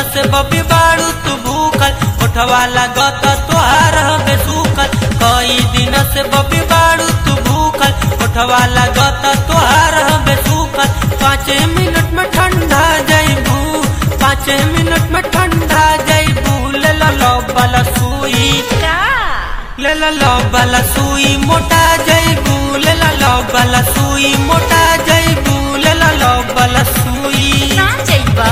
से बबी बाड़ू तू भूखल उठवा लागत तोहार हमें सूखल कई दिन से बबी बाड़ू तू भूखल उठवा लागत तोहार हमें सूखल पाँच मिनट में ठंडा जाइबू पाँच मिनट में ठंडा जाइबू ले लो लो वाला सुई का ले लो लो वाला सुई मोटा जाइबू ले लो लो वाला सुई मोटा जाइबू ले लो लो वाला सुई ना जाइबा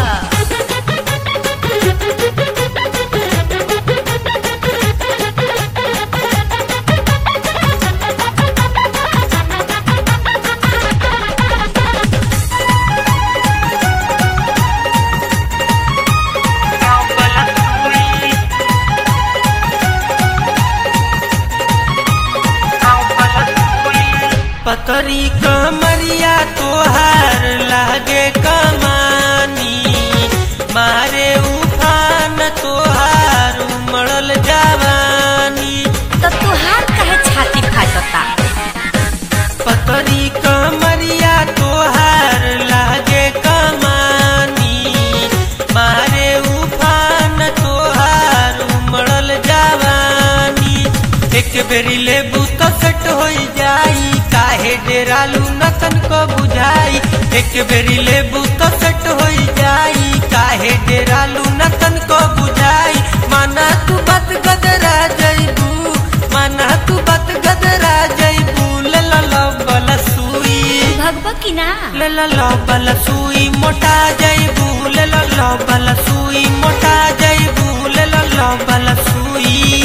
पतरी कमरिया तोहार लागे कमानी मारे उफान तोहार उमड़ल जवानी तो तुहार कहे छाती फाटता पतरी कमरिया तोहार लागे कमानी मारे उफान तोहार उमड़ल जवानी एक बेरी लेबू तो सेट हो जाई काहे डेरालू नतन को बुझाई एक बेरी लेबू तो सेट हो जाई काहे डेरालू नतन को बुझाई माना तू बात गदरा जइबू माना तू बात गदरा जइबू ले ला ला बला सुई भगवा की ना ले ला ला बला सुई मोटा जइबू ले ला ला बला सुई मोटा जइबू ले ला ला बला सुई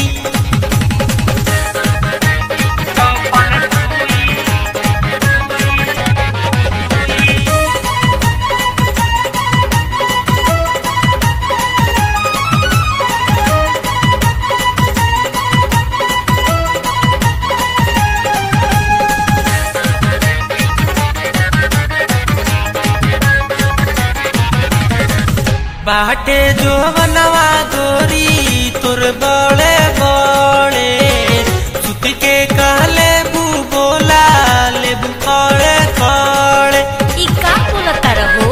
बाटे जो बनवा गोरी तुर बड़े बड़े सुत के कहले बू बोला ले बू कड़े कड़े ई का बोलता रहो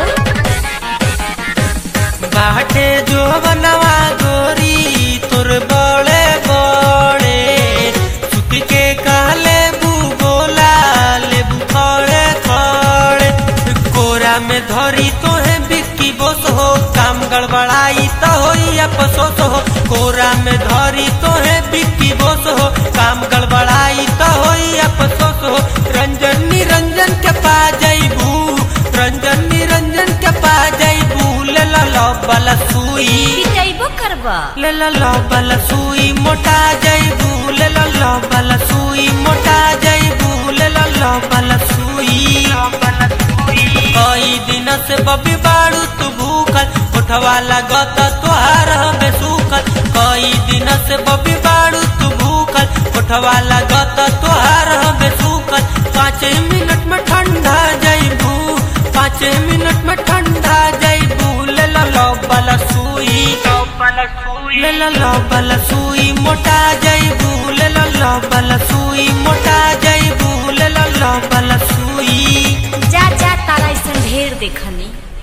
बाटे जो बनवा गोरी तुर बड़े बड़े सुत के कहले बू बोला ले बू कड़े कड़े कोरा में धरी तोहे बिक्की बोस हो काम गड़बड़ाई तो होई अफसोस हो कोरा में धरी तोहे बिक्की बोस हो काम गड़बड़ाई तो होई अफसोस हो रंजन निरंजन के पा जइबू रंजन निरंजन के पा जइबू ले ला लो बला सुई पिटाइबो करबा ले ला लो बला सुई मोटा जइबू ले ला लो बला सुई मोटा जइबू ले ला लो बला सुई कई दिन से बबी बाड़ू तू भूखल उठवा लागत तोहार हमें सूखल कई दिन से बबी बाड़ू तू भूखल उठवा लागत तोहार हमें सूखल पाँच मिनट में ठंडा जइबू पाँच मिनट में ठंडा जइबू ले ला लो बला सुई ले ला लो बला सुई मोटा जइबू ले ला लो बला सुई मोटा जइबू ले ला लो बला सुई जा जा तारा ऐसा ढेर देखनी